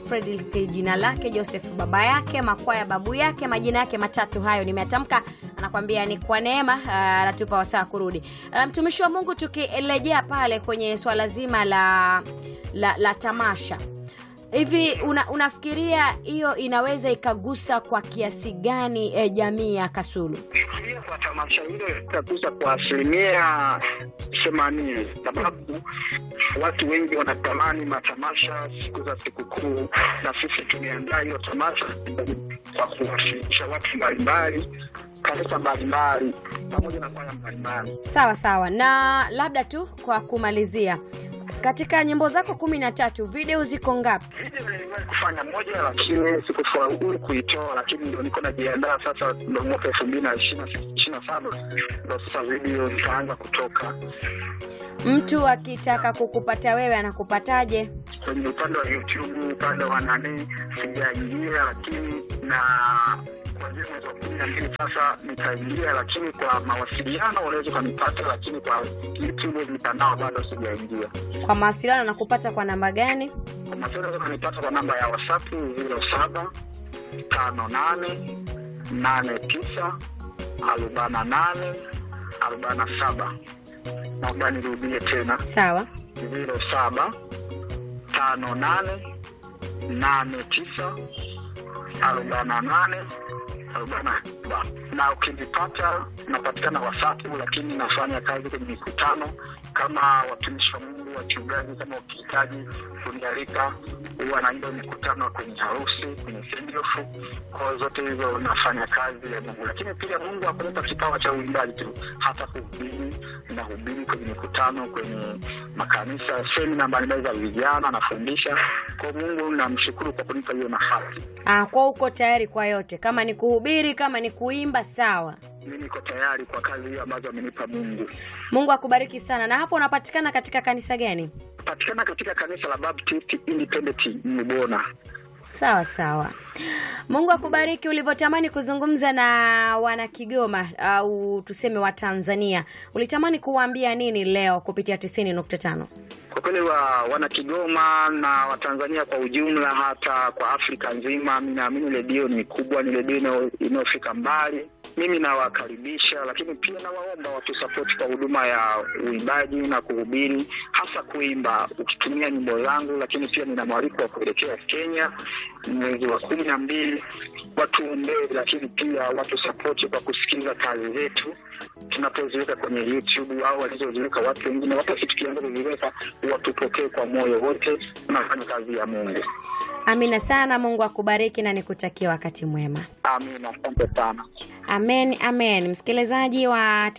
Fredrick jina lake, Joseph baba yake, Makwaya babu yake, majina yake matatu hayo nimeatamka, anakwambia ni kwa neema, ah, anatupa wasaa kurudi. Ah, Mtumishi wa Mungu, tukirejea pale kwenye swala zima la, la, la tamasha hivi una, unafikiria hiyo inaweza ikagusa kwa kiasi gani eh, jamii ya Kasulu? Fikiria kwa tamasha hilo itagusa kwa asilimia themanini, sababu watu wengi wanatamani matamasha siku za sikukuu, na sisi tumeandaa hiyo tamasha kwa kuwashirikisha watu mbalimbali, kanisa mbalimbali, pamoja na kwaya mbalimbali. Sawa sawa, na labda tu kwa kumalizia, katika nyimbo zako kumi na tatu video ziko ngapi? Video niliwahi kufanya moja, lakini sikufaulu kuitoa, lakini ndo niko najiandaa sasa, ndo mwaka elfu mbili na ishirini na saba ndo sasa video zitaanza kutoka. Mtu akitaka kukupata wewe anakupataje? kwenye upande wa YouTube, upande wa nani sijaingia, lakini na kuanzia mwezi wa kumi na mbili sasa nitaingia, lakini kwa mawasiliano unaweza ukanipata, lakini kwa YouTube mitandao bado sijaingia. Kwa mawasiliano anakupata kwa namba gani? Kwa mawasiliano unaweza ukanipata kwa namba ya WhatsApp ziro saba tano nane nane tisa arobaini na nane arobaini na saba. Naomba nirudie tena Sawa, ziro saba tano nane nane tisa arobaini na nane arobaini na saba na ukinipata napatikana WhatsApp, lakini nafanya kazi kwenye mikutano kama watumishi wa Mungu, wachungaji. Kama ukihitaji kunialika, huwa naenda mikutano kwenye harusi, kwenye sendofu, kwa zote hizo nafanya kazi ya Mungu. Lakini pia Mungu hakunipa kipawa cha uimbaji tu, hata kuhubiri, nahubiri kwenye mikutano, kwenye makanisa, semina mbalimbali za vijana, nafundisha. Kwa Mungu namshukuru kwa kunipa hiyo nafasi. ah, kwa uko tayari kwa yote, kama ni kuhubiri, kama ni kuimba, sawa. Mimi niko tayari kwa kazi hiyo ambazo amenipa Mungu. Mungu akubariki sana. Na hapo unapatikana katika kanisa gani? Patikana katika kanisa la Baptist Independent Mbona. Sawa sawa. Mungu akubariki. Ulivyotamani kuzungumza na wana Kigoma au tuseme wa Tanzania, ulitamani kuwaambia nini leo kupitia 90.5? Kwa kweli wa wana Kigoma na Watanzania kwa ujumla, hata kwa Afrika nzima, mi naamini redio ni kubwa, ni redio inayo- inayofika mbali. Mimi nawakaribisha, lakini pia nawaomba watusapoti kwa huduma ya uimbaji na kuhubiri, hasa kuimba ukitumia nyimbo zangu, lakini pia nina mwaliko wa kuelekea Kenya mwezi wa kumi na mbili. Watuombee, lakini pia watusapoti kwa kusikiliza kazi zetu tunapoziweka kwenye YouTube au walizoziweka watu wengine, hata si tukianza kuziweka, watupokee kwa moyo wote, tunafanya kazi ya Mungu. Amina sana. Mungu akubariki na nikutakia wakati mwema. Amina, asante sana. Amen, amen. Msikilizaji wa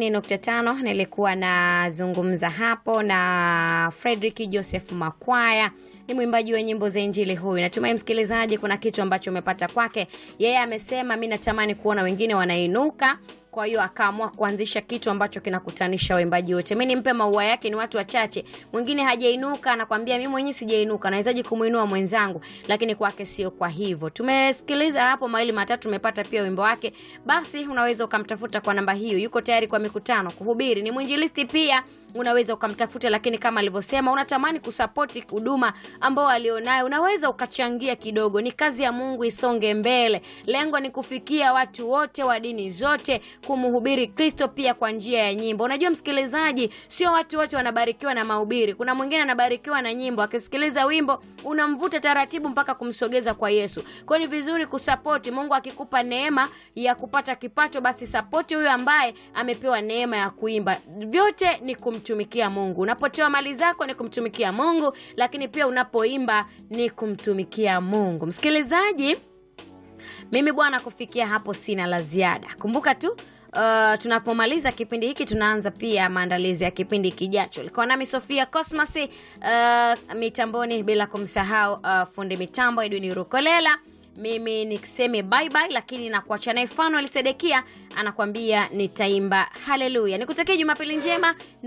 90.5, nilikuwa nazungumza hapo na Fredrick Joseph Makwaya, ni mwimbaji wa nyimbo za Injili huyu. Natumai msikilizaji, kuna kitu ambacho umepata kwake. Yeye amesema mi natamani kuona wengine wanainuka kwa hiyo akaamua kuanzisha kitu ambacho kinakutanisha waimbaji wote. Mi nimpe maua yake, ni watu wachache. Mwingine hajainuka, anakwambia mi mwenyewe sijainuka, nawezaje kumuinua mwenzangu? Lakini kwake sio kwa hivyo. Tumesikiliza hapo mawili matatu, tumepata pia wimbo wake. Basi unaweza ukamtafuta kwa namba hiyo. Yuko tayari kwa mikutano, kuhubiri, ni mwinjilisti pia, unaweza ukamtafuta. Lakini kama alivyosema, unatamani kusapoti huduma ambao alionayo, unaweza ukachangia kidogo. Ni kazi ya Mungu isonge mbele. Lengo ni kufikia watu wote wa dini zote kumhubiri Kristo pia kwa njia ya nyimbo. Unajua msikilizaji, sio watu wote wanabarikiwa na mahubiri. Kuna mwingine anabarikiwa na nyimbo, akisikiliza wimbo unamvuta taratibu mpaka kumsogeza kwa Yesu. Kwa hiyo ni vizuri kusapoti. Mungu akikupa neema ya kupata kipato, basi sapoti huyo ambaye amepewa neema ya kuimba. Vyote ni kumtumikia Mungu. Unapotoa mali zako ni kumtumikia Mungu, lakini pia unapoimba ni kumtumikia Mungu. Msikilizaji, mimi bwana, kufikia hapo sina la ziada. Kumbuka tu Uh, tunapomaliza kipindi hiki tunaanza pia maandalizi ya kipindi kijacho. Ilikuwa nami Sofia Cosmas uh, mitamboni, bila kumsahau uh, fundi mitambo Edwin Rukolela. Mimi nikiseme bye bye, lakini nakuacha naye Fanuel Sedekia anakuambia nitaimba haleluya. Nikutakia Jumapili njema na